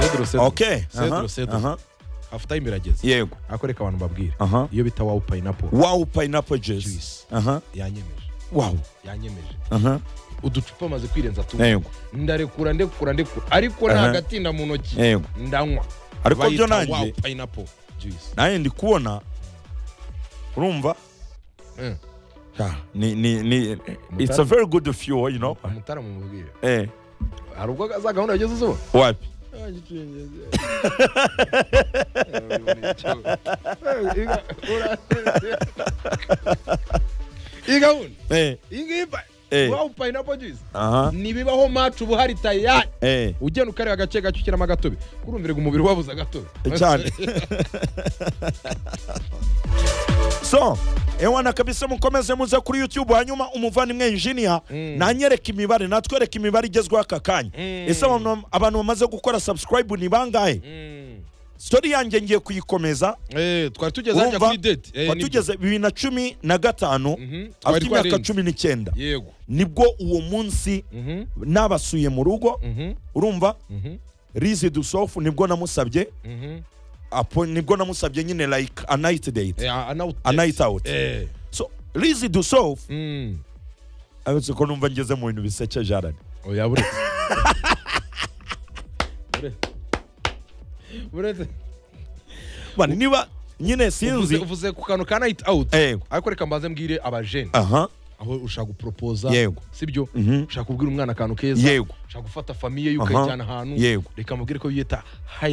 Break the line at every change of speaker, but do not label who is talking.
cedro cedro
okay
cedro cedro hafu time irageze
yego
akoreka abantu mbabwira
aha
iyo bita wawu payinapo
wow pineapple juice
juice
aha
yanyemeje
wow
yanyemeje
aha
uducupa amaze kwirenza tumwe
yego
ndarekura ndekura ndekura ariko nta
Aha.
gatinda mu ntoki
yego
ndanywa
ariko byo
Bayita
nanjye
wawu payinapo juice
nanjye ndi kubona urumva
Mm.
Ah, ni ni ni it's a very good fuel you know
umutara mumubwire
eh
hari ubwo za gahunda yageze uzubona
wapi
iyi gahunda
eh
iyi ngiyi pa-
Eh.
wawu payinapo juice
aha
ntibibaho macu uba uhari tayari
eh
ugenda ukareba agace gace ushyiramo agatobe kurumvira umubiri wabuze agatobe
cyane so ewana kabisa mukomeze muze kuri youtube hanyuma umuvandimwe injinia
Mm.
nanyereka imibare natwereka imibare igezweho aka kanya
Mm.
ese abantu- abantu bamaze gukora subscribe ni bangahe
Mm.
stori yanjye ngiye kuyikomeza
Eh, twari tugeze hajya
Urumva?
kuri date Eh, nibyo.
watugeze bibiri na cumi na gatanu
Mhm. Twari
afite imyaka
twarenze.
cumi n'icyenda
yego
nibwo uwo munsi
Mhm,
nabasuye mu rugo
mhm,
urumva
mhm,
rizi dusofu nibwo namusabye
mhm.
apo nibwo namusabye nyine like a night date
Eh, a night-
a night out
Eh,
so rizi dusofu
mm.
aretse ko numva ngeze mu bintu bisekeje arane
oya buretse Buretse. buretse
mani niba nyine
uvuze
sinzi
uvuze ku kantu ka night out
yego
ariko reka mbanze mbwire abajene
aha
aho ushaka guporopoza
Yego.
sibyo
Mhm.
ushaka kubwira umwana akantu keza
Yego.
ushaka gufata famiye ye
Aha.
ukayijyana ahantu
Yego.
reka mubwire ko yita hayilandi